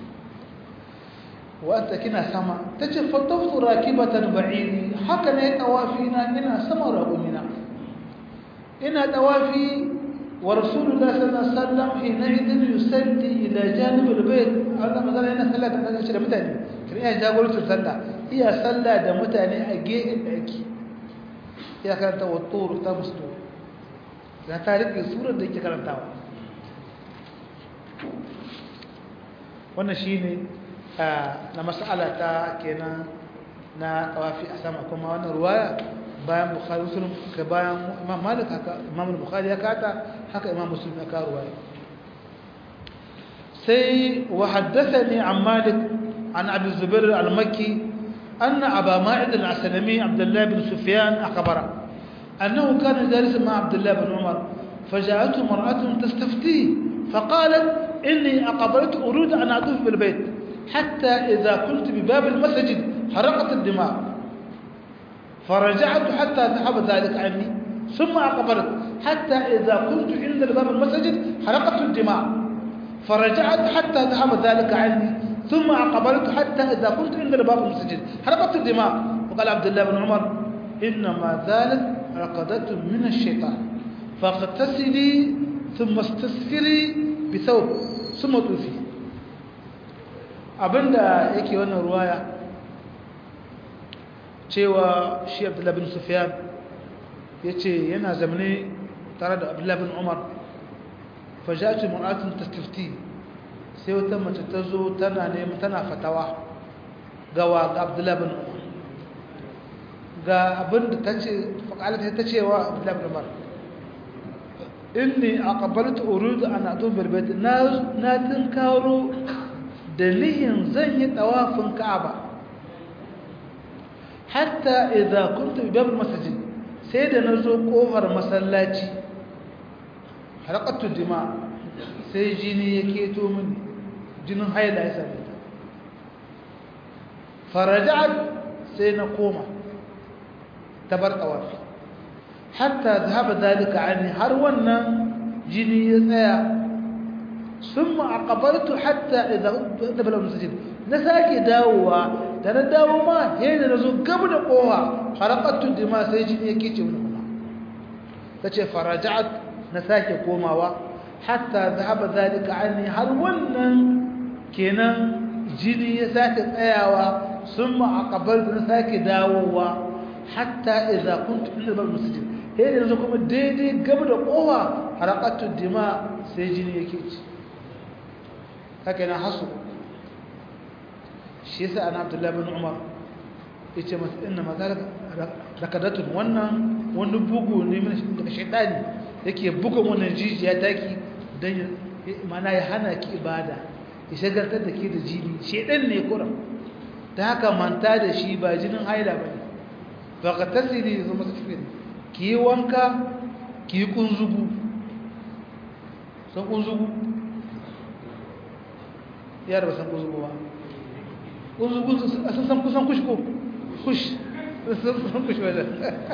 wata kina sama tace fataftu rakibatan ba'iri haka ne tawafina ina sama ragumina ina tawafi wa rasulullah sallallahu alaihi wasallam hina idin yusalli ila janib albayt Allah mazala yana sallah da shi da mutane kin iya jagorancin sallah iya sallah da mutane a gefen daki ya karanta wa tur ta mustu da ta rike surar da yake karantawa wannan shine na mas'ala ta kenan na tawafi a sama kuma wannan ruwaya bayan bukhari muslim ka bayan imam malik haka imam bukhari ya kata haka imam muslim ya kawo ruwaya sai wa haddathani an malik an abi zubair al-makki anna aba ma'id al-aslami abdullah bin sufyan akhbara أنه كان جالسا مع عبد الله بن عمر فجاءته امرأة تستفتيه فقالت إني أقبلت أريد أن أطوف بالبيت حتى إذا كنت بباب المسجد حرقت الدماء فرجعت حتى ذهب ذلك عني ثم أقبلت حتى إذا كنت عند باب المسجد حرقت الدماء فرجعت حتى ذهب ذلك عني ثم أقبلت حتى إذا كنت عند باب المسجد حرقت الدماء وقال عبد الله بن عمر إنما ذلك رقدة من الشيطان فاغتسلي ثم استسفري بثوب ثم توفي abinda yake wannan ruwaya cewa shi abdullahi bin sufyan ya ce yana zamane tare da abdullahi bin umar fajatu mu'atun tastifti sai wata mace ta zo tana neman tana fatawa gawa ga abdullahi bin umar ga abinda ta ce faƙalata ta cewa abdullahi bin umar inni aqbaltu uridu an atu bil bayt na na tinkaro da nihin zan yi tawafin ka'aba hatta idza kuntu bi babil masjid sai da nazo kofar masallaci harqatu dima sai jini yake to mini jinin haila ya same ta faraja'at sai na koma tabar tawafi hatta zahaba zalika anni har wannan jini ya tsaya summa aqbaltu hatta idza dabala masjid na sake dawowa da na dawo ma yayin da nazo gaba da kowa haraqatu dima sai jini yake ce mun kuma tace faraja'at na sake komawa hatta zahaba zalika anni har wannan kenan jini ya sake tsayawa summa aqbaltu na sake dawowa hatta idza kuntu inda bab masjid sai yanzu kuma daidai gaba da kowa harakatu dima sai jini yake ci haka yana hasu shi yasa ana abdullahi bin umar ya ce masu ina maza rakadatun wannan wani bugu ne daga shaidani yake bugun wannan jijiya taki don mana ya hana ki ibada ya shagartar da ke da jini shaidan ne kura ta haka manta da shi ba jinin haila ba ne ba ka tasiri zama tafiya ki yi wanka ki yi kunzugu san kunzugu yara ba san kunzugu ba kunzugu a sun san kusan kush ko kush sun kushi wajen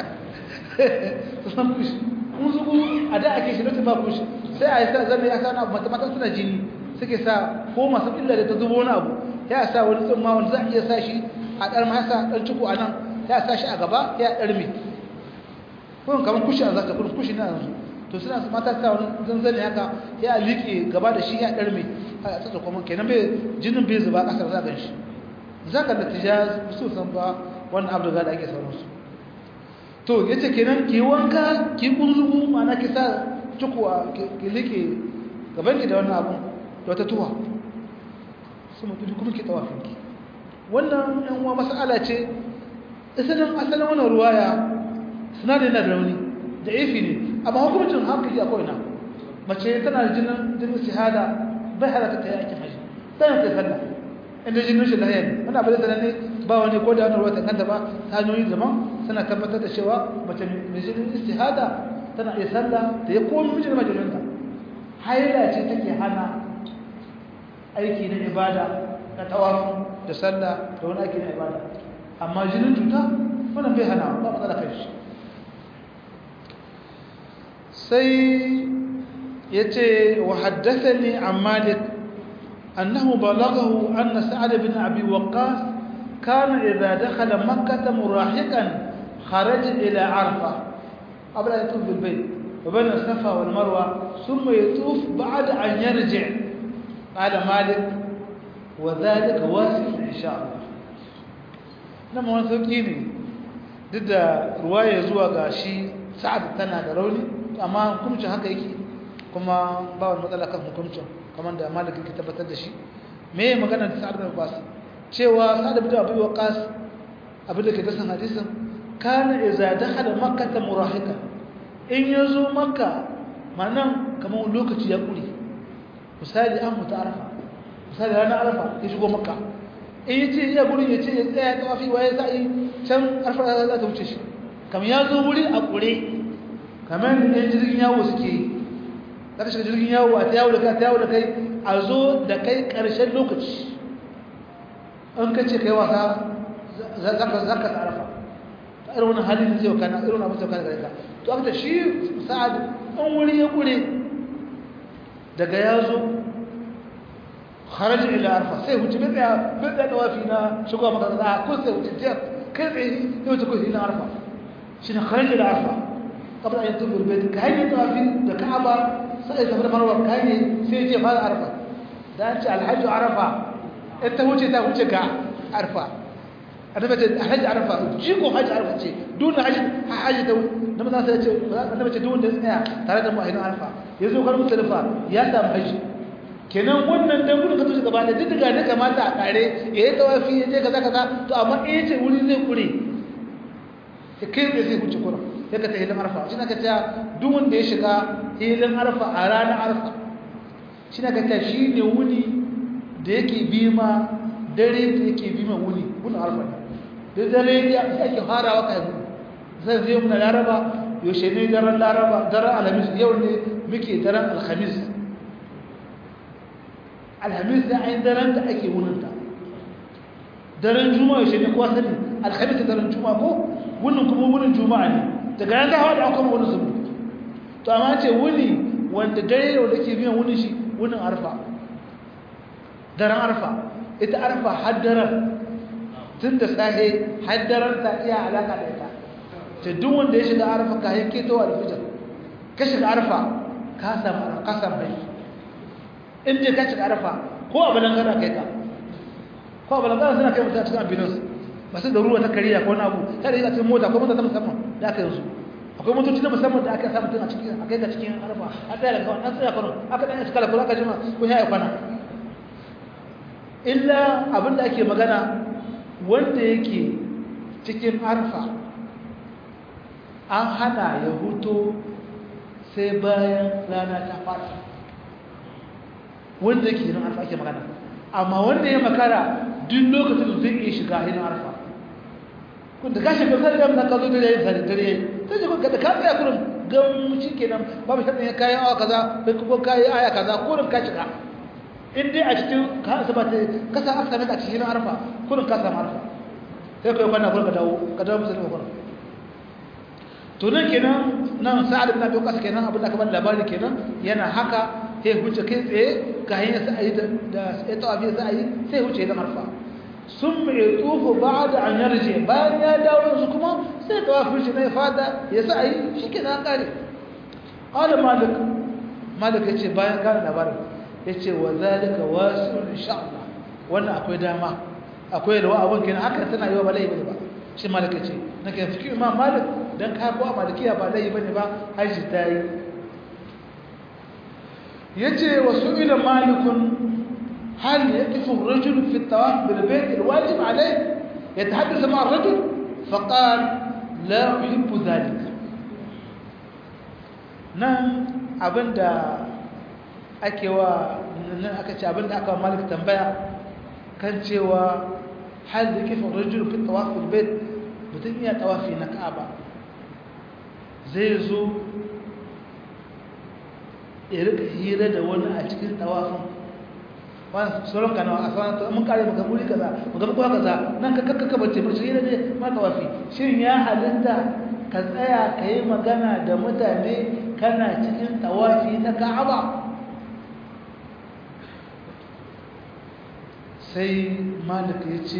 sun kushi kun zugu a da ake shi lokacin ba kushi sai a yi sa zane ya sa wani abu matamatan suna jini suke sa ko masu illa da ta zubo wani abu ya sa wani tsumma wanda za a iya sa shi a ɗar masa ɗan ciko a nan ya sa shi a gaba ya ɗarmi kuma kamar kushi a zaka kuma kushi na yanzu to suna su mata sa wani zanzane haka ya liƙe gaba da shi ya ɗarmi a tsatsa kuma kenan bai jinin bai zuba ƙasar za gan shi za ka natija su san ba wannan abu da ake sauransu to ya ce kenan ki wanka ki kunzugu ma'ana ki sa cikuwa ki liƙe gaban ki da wannan abu da wata tuwa su mutu kuma ki tawafinki wannan yan uwa mas'ala ce asalin asalin wannan ruwaya sinadari na da rauni da ifi ne amma hukumcin hankali akwai na mace tana da jinin jinin shahada bai halatta ta yi aikin haji tana ta sallah inda jinin shi lahiya ne wani abu da sanar ne ba wani ko da wani ruwa kanta ba ta hanyoyi zaman suna tabbatar da cewa mace mai jinin istihada tana iya sallah da ya komi mijin majalinta haila ce take hana aiki na ibada na tawafu da sallah da wani aiki na ibada amma jinin cuta wannan bai hana ba matsala kai shi sai ya ce wa haddathani an malik annahu balaghahu anna sa'ad bin abi waqqas kana idha dakhala makkah murahiqan kharaja ila arfa qabla an yatuf bil bayt wa bayna safa wal marwa thumma yatuf ba'da an yarji' qala malik wa dhalika wasi' insha Allah nan wani sauki ne duk da ruwaya zuwa ga shi sa'ad tana da rauni amma hukuncin haka yake kuma ba wani matsala kan hukuncin kamar da maliki ke tabbatar da shi me ya magana da sa'ad bin waqas cewa sa'ad bin abi waqas abin da ke da san hadisin kana idza dakhala makkah murahika in yazo makka manan kamar lokaci ya kure misali an mutu arafa misali ranar arafa ya shigo makka in yace ya gurin yace ya tsaya tawafi waye sai can arafa za ta wuce shi kamar ya zo wuri a kure kamar da jirgin yawo suke yi za ka shiga jirgin yawo a ta yawo da kai ta yawo da kai a zo da kai ƙarshen lokaci an ka ce kai wasa za ka tsarafa ta irin wani halin zai wakana irin abin zai wakana gare ka to aka shi sa'ad an wuri ya ƙure daga ya zo harajin ila arfa sai wuce bai tsaya bai tsaya dawafi na shigowa maka za ko sai wuce kai tsaye ya wuce ko ila arfa shi ne harajin ila arfa قبل أن يطوف البيت كهي طوافين ده كعبة سأل سفر مروة كهي سيجي فهذا عرفة ده أنت الحج عرفة أنت وجه ده وجه كع عرفة أنا بجد حج عرفة جيكو حج عرفة شيء دون حج حج ده لما تنسى أنا بجد دون ده إيه ترى ده ما هنا عرفة يزوج كلام مختلفة يا دام حج kenan wannan dan gudun ka tushe gaba da duk daga ne kamata a kare ya yi tawafi ya je kaza kaza to amma eh ce wuri zai kure sai kai da zai huce kuran sai ka ta hilin arfa shi na ka ta duk wanda ya shiga hilin arfa a ranar arfa shi na ka ta shi ne wuni da yake bi ma dare da yake bi ma wuni wuni arfa ne da dare ya ake farawa ka yi zai zai muna laraba yaushe ne daren laraba daren alhamis yau ne muke daren alhamis alhamis da ayin daren da ake wuninta daren juma'a yaushe ne kowa sani alhamis da daren juma'a ko wunin kuma wunin juma'a ne daga nan ta hawa da akwai wani zubu to amma ce wuni wanda dare da wanda ke biyan wuni shi wunin arfa daren arfa ita arfa haddarar tun da sahe haddarar ta iya alaka da ita ta duk wanda ya shiga arfa ka yi keto alfijar ka shiga arfa ka samu kasan bai in je ka shiga arfa ko a balangana kai ka ko a balangana suna kai mutum a cikin ambulance masu da ruwa ta kariya ko wani abu ta da yi a cikin mota ko mota ta musamman da aka yanzu akwai motoci na musamman da aka samu tun a cikin a kai ga cikin arfa a tsaya da kawai an tsaya kwano aka ɗan cika lafiya aka jima ko ya yi kwana illa abin da ake magana wanda yake cikin arfa an hana ya huto sai bayan rana ta fata wanda yake yin arfa ake magana amma wanda ya makara duk lokacin zai iya shiga hinin arfa kun da gashi ga sai da ka zo da yayin sai dare sai ji ka da ka tsaya kurin gan shi kenan babu shaddan ya kai awa kaza sai ko kai aya kaza kurin ka shiga in dai a cikin ka asaba ta ka sa aka a cikin arfa kurin ka samu arfa sai kai kwana ka dawo ka dawo musulmi ka to nan kenan nan sa'ad ibn abi waqas kenan abin da aka bar labari kenan yana haka sai huce kai tsaye ga hanyar sa'ayi da ya tawafi sa'ayi sai huce da marfa sun mai tsofa ba da an yarje bayan ya dawo su kuma sai tawafin shi na ya fada ya sa'ayi shi ke nan kare ƙwada malik malik ya ce bayan gane labarin ya ce wa zalika wasu insha Allah wannan akwai dama akwai da wa'abin kenan haka tana yi wa ba laifi ba shi malik ya ce na kan fi imam malik don kawo a malikiya ba laifi ba ne ba hajji ta yi ya ce wasu ila malikun hal ya tafi rajul fi tawaf bil bayt al wajib alayh يتحدث مع الرجل فقال لا أحب ذلك nan abinda ake wa nan aka ce abinda aka wa malik tambaya kan cewa hal da kifin rajul fi tawafin bait mutum iya tawafi na ka'aba zai zo ya rika hira da wani a cikin tawafin wani sauran kanawa a sauran mun kare maka muri kaza maka kuwa kaza nan ka kakka bace mu hira ne ma tawafi shin ya halitta ka tsaya ka yi magana da mutane kana cikin tawafi na ka'aba sai malik ya ce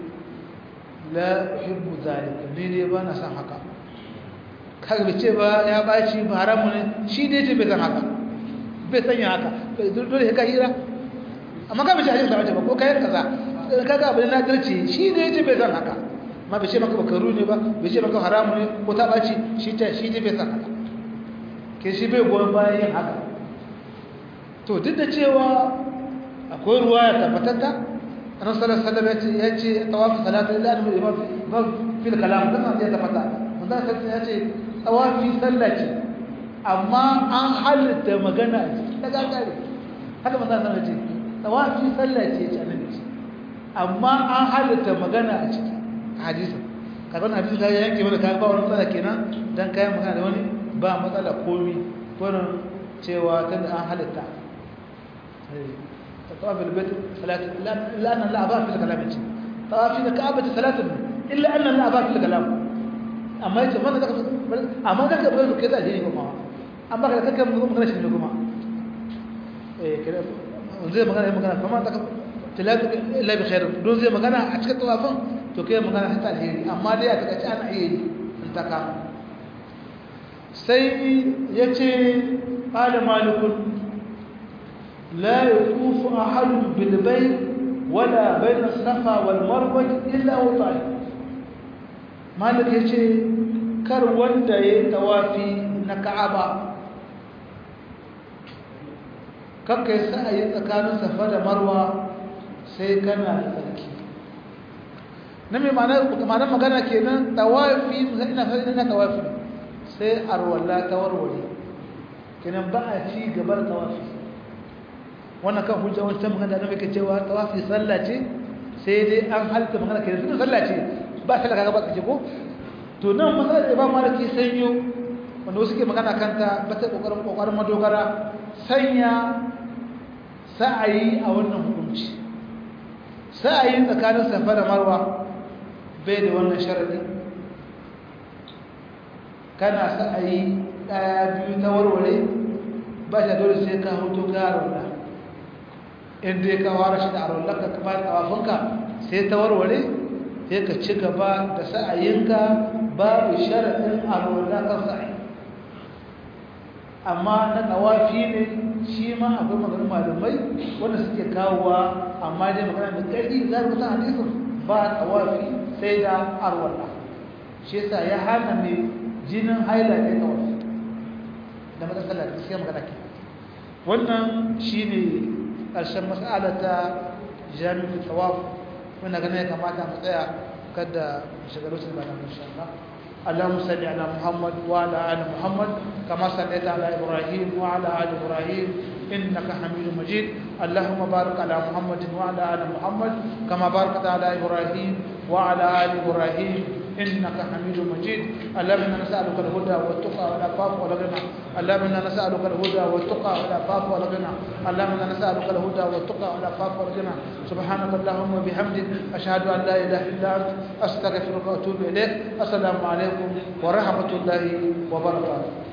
la uhibbu zalika ni ne ba na san haka kaga bai ce ba ya baci ba haramu ne shi ne ce bai san haka bai sanya haka dole ka hira amma ka bai ce hajji ba ko kayan kaza kaga abin na dirce shi ne ce bai san haka ma bai ce maka bakaru ne ba bai ce maka haramu ne ko ta baci shi ta shi ne bai san haka ke shi bai goyon bayan yin haka to duk da cewa akwai ruwa ya tabbatatta annabi sallallahu alaihi wasallam ya ce tawafi salatu illa an imam ba fil kalam da san ya tabbata manzo sallallahu ya ce tawafi sallah ce amma an halitta magana ta gagare haka manzo sallallahu ya ce tawafi sallah ce ce annabi amma an halitta magana a ciki hadisin kaga wannan hadisin ga yanke mana kai ba wani matsala kenan dan kai magana da wani ba matsala komi wannan cewa tunda an halitta طواف البيت ثلاثة إلا أن لا أباء في الكلام يجي طواف الكعبة ثلاثة إلا أن لا أباء في الكلام أما يجي ما ذاك أما ذاك بقول كذا هي كما أما كذا كذا مو مغنى شنو كما إيه كذا زي ما كان ما كان فما ذاك ثلاثة إلا بخير دون زي ما كان أشكال طوافن تو كذا ما كان حتى الهيري أما ده أتكلم أنا هيري أنت كام سي يجي قال مالك لا يطوف أحد بالبيت ولا بين الصفا والمروة إلا هو طائف مالك يشي كر وندا يتوافي نكعبا kakka ya sa a yi tsakanin safa da marwa sai kana da tsarki na mai ma'anar magana kenan tawafi ina ina tawafi sai arwalla ta warware kenan ba a ci gaba da tawafi wannan kan hujja wancan magana da nake cewa tawafi sallah ce sai dai an halitta magana kenan tunda sallah ce ba sallah kaga ba kace ko to nan magana da Imam Maliki sanyo wanda wasu ke magana kanta ba ta kokarin kokarin madogara sanya sa'ayi a wannan hukunci sa'ayi tsakanin Safa da Marwa bai da wannan sharadi kana sa'ayi daya biyu ta warware ba shi dole sai ka hutu ka rawla inda ya kawo shi da arwallaka ka bayan tawafinka sai ta warware sai ka ci gaba da sa'ayinka babu sharaɗin arwallaka sa'ayi amma na tawafi ne shi ma akwai maganin malumai wanda suke kawowa amma dai magana da ƙarfi za ku san hadisin ba tawafi sai da arwalla shi yasa ya hana mai jinin haila ne tawafi da matsalar da suke magana ke wannan shine ƙarshen matsala ta jami'in tawaf wanda ganin ya kamata mu tsaya kada shigaru su bana insha Allah اللهم صل على محمد وعلى ال محمد كما صليت على ابراهيم وعلى ال ابراهيم انك حميد مجيد اللهم بارك على محمد وعلى ال محمد كما باركت على ابراهيم وعلى ال ابراهيم إنك حميد مجيد اللهم إنا نسألك الهدى والتقى والعفاف والغنى اللهم إنا نسألك الهدى والتقى والعفاف والغنى اللهم إنا نسألك الهدى والتقى والعفاف والغنى سبحانك اللهم وبحمدك أشهد أن لا إله إلا أنت أستغفرك وأتوب إليك السلام عليكم ورحمة الله وبركاته